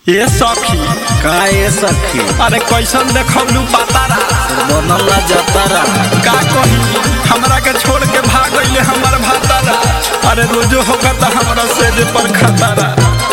ए सखी का ए सखी अरे कैसन देखलू पातारा बनला जतारा का कही हमरा के छोड़ के भाग गईले हमर भातारा अरे रोजो होकर त हमरा सेज पर खतारा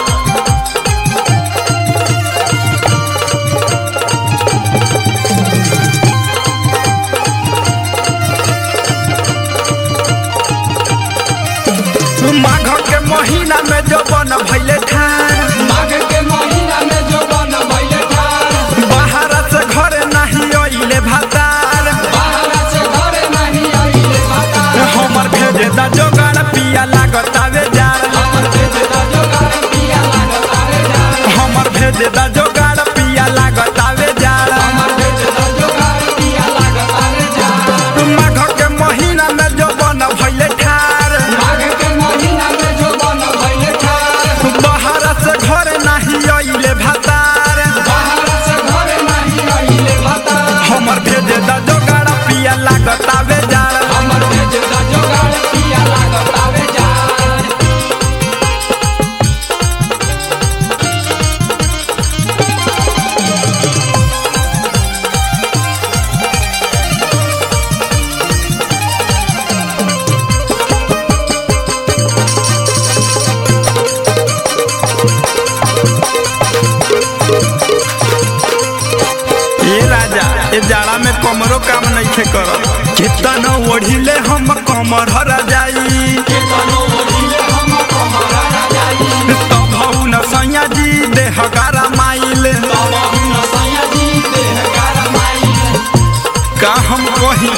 माघ के महीना में जो बन भइले ठार माघ के महीना में जो बन भइले ठार बाहर से घरे नहीं अइले भातार बाहर से घरे नहीं आइले भातार हमर भेजे दा जोगाड़ पिया लागत आवे जार हमर भेजे दा जोगार पिया लागत आवे जार हमर भेजे दा जोगाड़ पिया लागत आवे जार हमर भेजे दा जोगार पिया लागत आवे जार माघ के महीना में जो बन भइले ठार माघ के महीना में जो बन भइले ठार बाहर से घरे नहीं अइले भातार बाहर से घरे नहीं आइले भातार हमर भेजे दा जोगाड़ पिया लागत आवे जार हमर भेजे दा जोगार पिया लागत आवे जार ए राजा ए जाड़ा में कमरो काम नइखे करत कितन ओढ़िले हम कमर हर जाई केतनो ओढ़िले हम कमरा जाई तब न सैया जी देह गारा माइल बाबू न सैया जी देह कारमाई का हम कही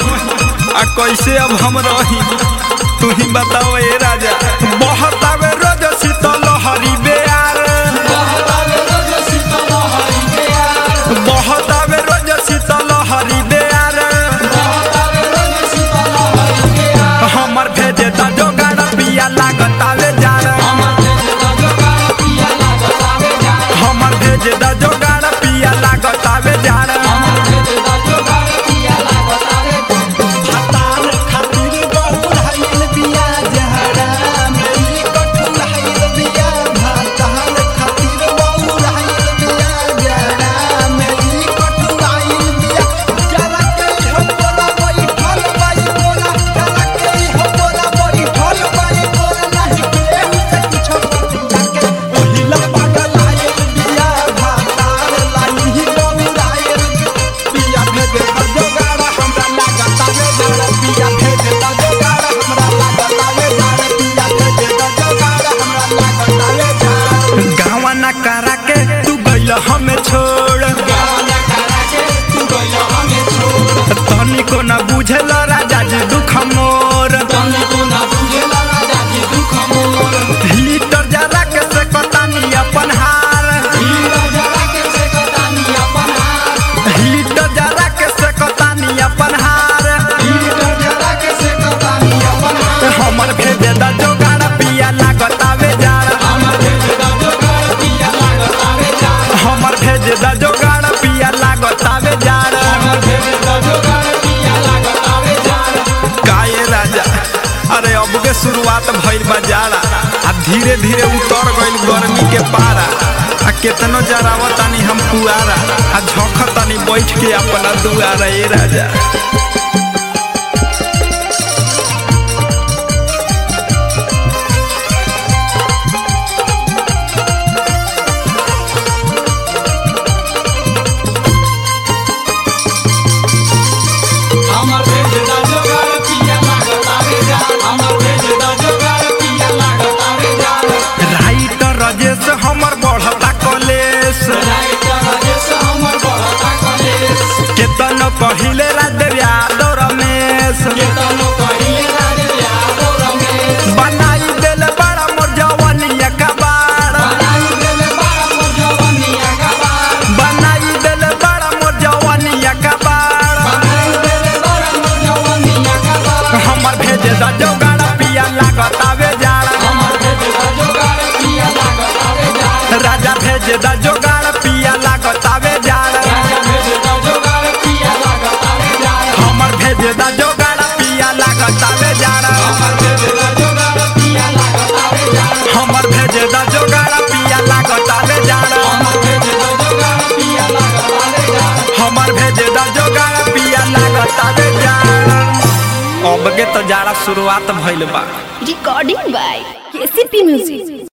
आ कैसे अब हम रही तू ही बताओ ए राजा बहुत आवे रोज शीतल हरी बेयार बहुत आवे रोज शीतल हरि के यार बहुत आवे रोज शीतल हरी बेयार बहुत आवे रोज शीतल हरि के यार हमर भेजे दा जोगाड़ पिया लागत आवे जार हमर भेजे दा जोगार पिया लागत आवे जार हमर भेजे दा जोगाड़ पिया लागत आवे जार हमर भेजे दा जोगार पिया लागत आवे हतार खातिर बहुराइल बिया जहरा मेरी कठुराइल बिया हतार खातिर बहुराइल बिया जहरा मेरी कठुराइल बिया जरा के हो बोला बैठल बाई बोला जरा के हो बोला बैठल बाई बोला नहीं केहू से कुछ बतिया के ओहिला पागल आइल बिया हतार लाही बहुराइल बिया भेजे दा जोगाड़ हमरा लागत आवे जार पिया भेजे दा जोगाड़ हमरा लागत आवे जार पिया भेजे दा जोगाड़ हमरा लागत आवे जार गावा ना करा के तू गइल हमें छोड़ गाना करा के तू गइल हमें छोड़ तनी को ना बुझल राजा जी दुख मोर तने को ना बुझेला राजा जी दुख मोर हीटर जरा के से कतानी अपन हार हीरा जरा के से कतानी अपन हार हीटर जरा के से कतानी अपन हार हीरा जरा के से कतानी अपन हार हमर भेजे दा जोगाड़ पिया लागत आवे जार हमर भेजे दा जोगार पिया लागत आवे जार हमर भेजे दा जोगाड़ पिया लागत आवे जार हमर भेजे दा जोगार पिया लागत आवे जार काये राजा अरे अब के शुरुआत भइल बा जाड़ा आ धीरे धीरे उतर गइल गर्मी के पारा आ केतनो जरावतानी हम पुआरा आ झोंकतानी बैठ के अपना दुआरा ए राजा हमर भेजे दा जोगार पिया लागत आवे जार हमर भेजे दा जोगार पिया लागत आवे जार राइटर रजेश हमर बढ़ता कलेश राइटर राजेश हमर बड़का कलेश केतनो कहिले रात यादव रमेश अब के तो जाड़ा शुरुआत भइल बा Recording by KCP Music.